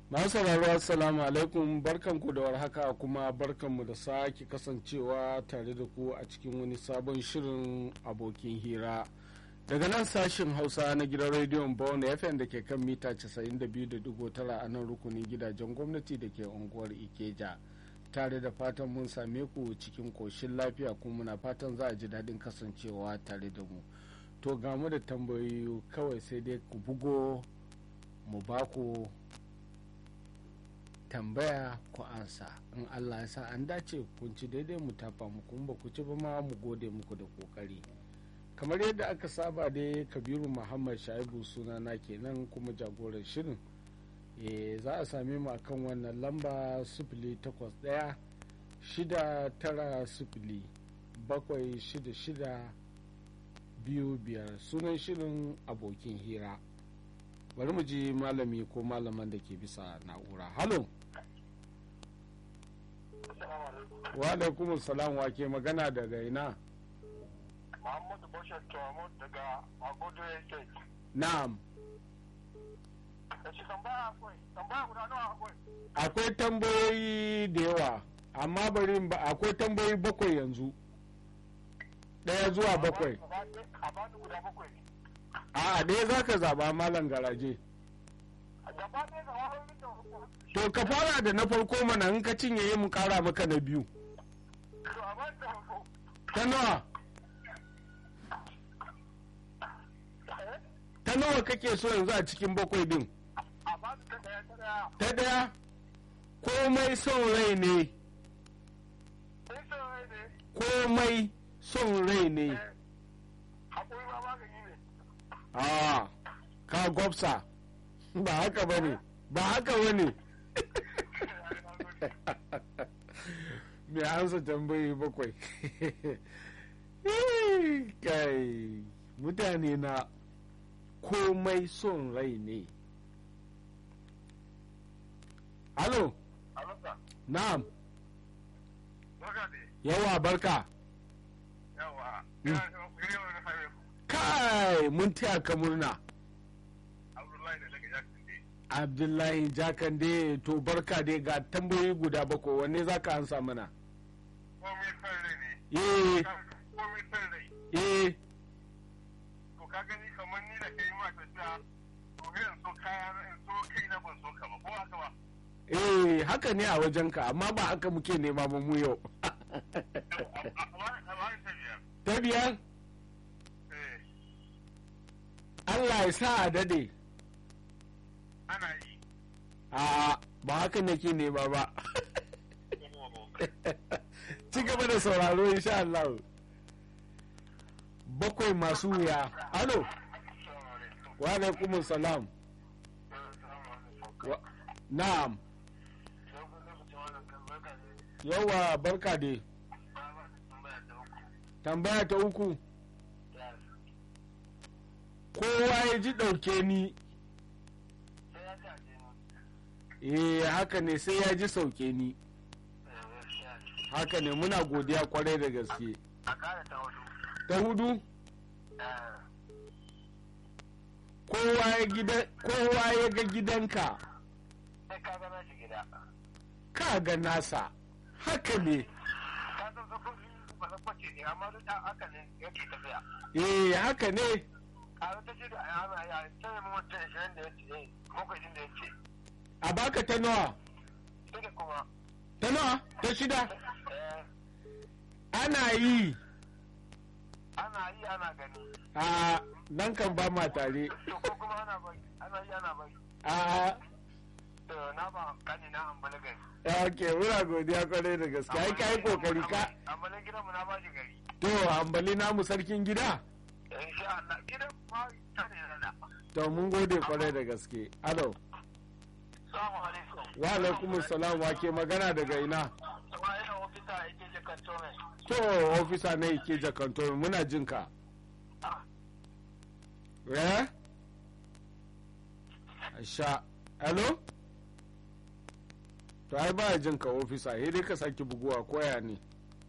masu sauraro assalamu alaikum barkanku da warhaka kuma barkanmu da sake kasancewa tare da ku a cikin wani sabon shirin abokin hira daga nan sashin hausa na gidan rediyon bawon fm da ke kan mita 92.9 a nan rukunin gidajen gwamnati da ke unguwar ikeja tare da fatan mun same ku cikin koshin lafiya kuma muna fatan za a ji daɗin kasancewa tare da mu to ga mu da tambayoyi kawai sai dai ku bugo mu ba ku tambaya ku ansa in allah ya sa an dace kun ci daidai mu tafa muku ba ku ci ba ma mu gode muku da kokari kamar yadda aka saba dai kabiru muhammad shaibu sunana kenan kuma jagoran shirin e, za a same mu akan wannan lamba sifili takwas ɗaya shida tara sifili bakwai shida shida biyu biyar sunan shirin abokin hira bari mu ji malami ko malaman da ke bisa na'ura halo wa alaikum salam wa ke magana daga ina Muhammadu Bashir Tuwamu daga Agodo Estate. na'am Da shi tambaya akwai, tambaya guda nawa akwai. akwai tambayoyi da yawa amma bari in ba akwai tambayoyi bakwai yanzu ɗaya zuwa bakwai A ba ni guda bakwai. a ɗaya za ka zaɓa malam garaje A gaba ɗaya ga wahoyin da hukumar. to ka fara da na farko mana in ka cinye yi mu ƙara maka na biyu To a ba ni da hukumar. ta nawa Eh? ta nawa kake so yanzu a cikin bakwai din A ba ni ta ɗaya ta ɗaya. ta ɗaya komai son rai ne Sai son rai ne. komai son rai ne Eh, Haƙuri ma magani ne. a ka gwabsa ba haka ba ne ba haka ba ne mai ansa tambayi bakwai kai mutane na komai son rai ne alo Alasa, na'am baka ne. yawa barka Yawa. Mm. Ina son ku yi wani haihu. kai mun taya ka murna Abdullahi da daga Jackson ne. abdullahi jakande to barka dai ga tambayoyi guda bakwai wanne za ka ansa mana Komai son rai ne. eh Komai son rai. eh to ka gani kamar ni da kai ma tafiya to sai in so kaya na in so kai na ban so ka ba ko haka ba eh haka ne a wajenka amma ba haka muke nema ba mu yau amma amma ta biyar ta biyar eh allah ya sa a dade ana yi a ba haka nake nema ba ci gaba da sauraro insha Allah bakwai masu wuya alo wa alaikumus salam Wa- na'am yawa barka dai tambaya ta uku kowa ya ji ɗauke ni eh haka ne sai ya ji sauke ni haka ne muna godiya kwarai da gaske a kara ta hudu ta hudu kowa ya gida- kowa ya ga gidanka sai ka gana shi gida ka ga nasa haka ne ka san sufuri ba na kwace ne amma duk da haka ne yake tafiya eh haka ne a wata shi da ana ya sai mu mutum ishirin da ya ce makwai da ya ce a baka ta nawa shi da kuma ta nawa ta shida eh ana yi ana yi ana gani a nan kan ba ma tare to ko kuma ana bari ana yi ana bari a to na ba kani na ambali gari ok muna godiya kwarai da gaske ai ka yi kokari ka ambalin gidan mu na ba shi gari to ambali namu sarkin gida insha Allah gidan ma ta ne na to mun gode kwarai da gaske alo Assalamu alaikum wa alaikumus salam wa ke magana daga ina kuma ina ofisa yake je kantome to ofisa na ike jakanto muna jin ka eh sha hello to ai ba jin ka ofisa sai dai ka saki buguwa koya ne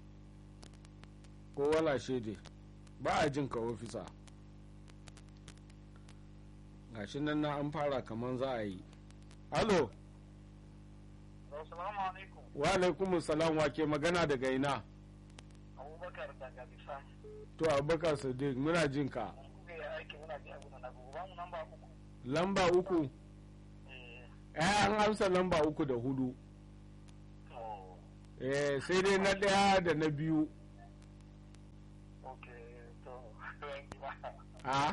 ko wala shede ba a jin ka ofisa gashi nan na an fara kaman za a yi alo Assalamu alaikum. wa alaikum salam wa ke magana daga ina Abubakar daga Bisa. to abubakar sadiq muna jin ka Mun ya aiki muna ji abu na gobe. Ba mu namba uku. lamba uku Eh, eh an amsa lamba uku da hudu to, eh sai dai na ɗaya da na biyu okay, to, thank you. a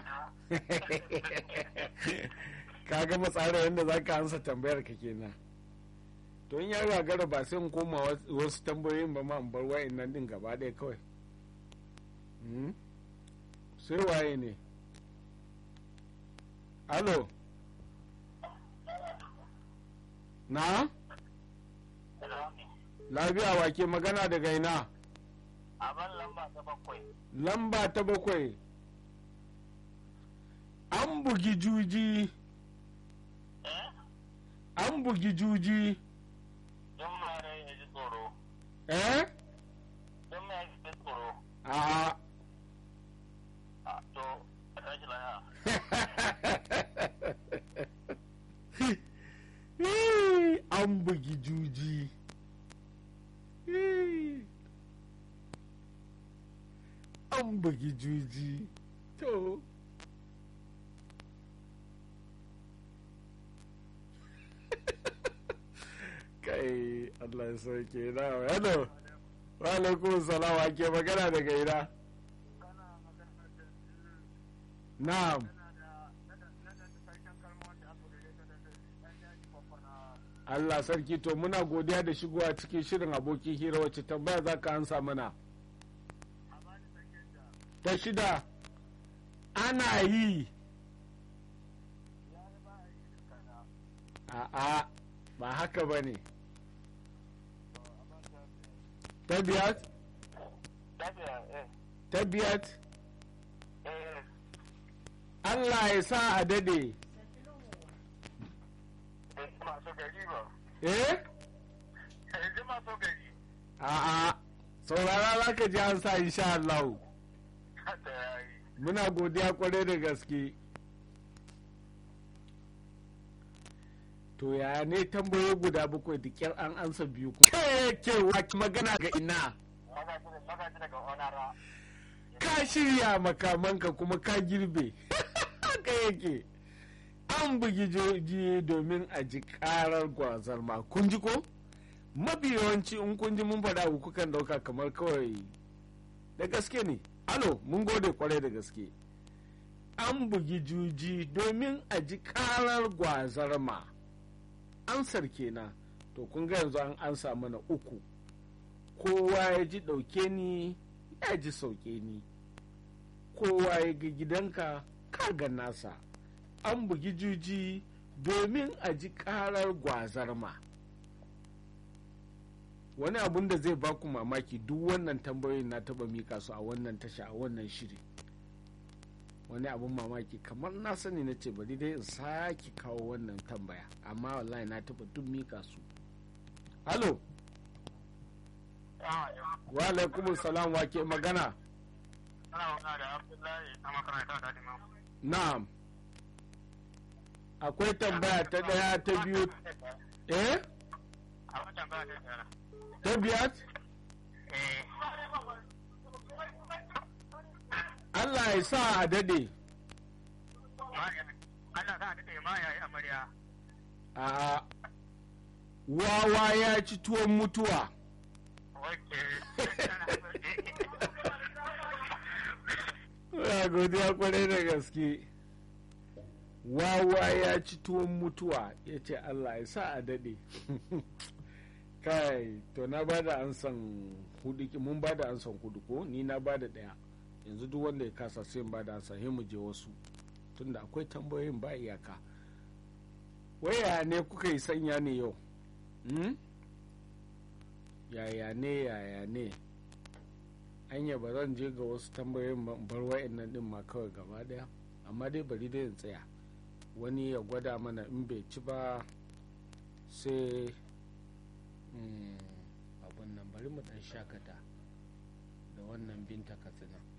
ka gama tsara yadda za ka ansa tambayar ka kenan to in ya gagara ba sai in koma was- wasu tambayoyin ba ma in bar wa'in nan din gaba ɗaya kawai Hmm? sai waye ne alo na lafiya wa ke magana daga ina Aban lamba ta bakwai. lamba ta bakwai an bugi juji Eh? an bugi juji Don mare ya ji tsoro. eh Don mai ya ji tsoro. a A, to, a tashi laya. an bugi juji an bugi juji to kai Allah ya sauke na hello wa alaikum salam wa ke magana daga ina na'am Allah sarki to muna godiya da shigowa cikin shirin abokin hira wacce tambaya za ka ansa mana ta shida ana yi a'a ba haka ba ne ta biyat ta biyat Allah ya sa a dade masu gari ba. eh Yanzu masu gari. a'a saurara za ka ji an sa insha Allah Hata ya yi. muna godiya kwarai da gaske to ya ne tambayoyi guda bakwai da kyar an ansa biyu kuma ke ke wa magana ga ina Magaji daga Onara. ka shirya makamanka kuma ka girbe haka yake an bugi joji domin a ji karar gwazar ma kun ji ko mafi yawanci in kun ji mun faɗa ku kukan ɗauka kamar kawai da gaske ne alo mun gode kwarai da gaske an bugi juji domin a ji karar gwazar ma ansar kenan to kun ga yanzu an ansa mana uku kowa ya ji ɗauke ni ya ji sauke ni kowa ya ga gidanka ka ga nasa an bugi juji domin a ji karar gwazar ma wani abun da zai baku mamaki duk wannan tambayoyin na taba mika su a wannan tasha a wannan shiri wani abun mamaki kamar na sani na ce bari dai in sake kawo wannan tambaya amma wallahi na taba duk mika su halo wa alaikum salam wa ke magana Ana magana da Abdullahi a makaranta da Imam. na'am akwai tambaya ta daya ta biyu eh A watan ba ta tsara. ta biyar Eh. allah ya sa a dade Allah sa daɗe ma ya yi amarya. a wawa ya ci tuwon mutuwa Wacce. ya godiya kwarai da gaske wawa ya ci tuwon mutuwa ya ce allah ya sa a dade kai to na ba da ansan hudu ki- mun ba da ansan hudu ko ni na ba da daya yanzu duk wanda ya kasa sai in ba da ansan sai mu je wasu tunda akwai tambayoyin ba iyaka waya ne kuka yi sanya ne yau hmm? yaya ne yaya ne anya ba zan je ga wasu tambayoyin ba in bar wa'annan din ma kawai gaba daya amma dai bari dai in tsaya wani ya gwada mana in bai ci ba sai mm, abun nan bari mu dan shakata da wannan binta katsina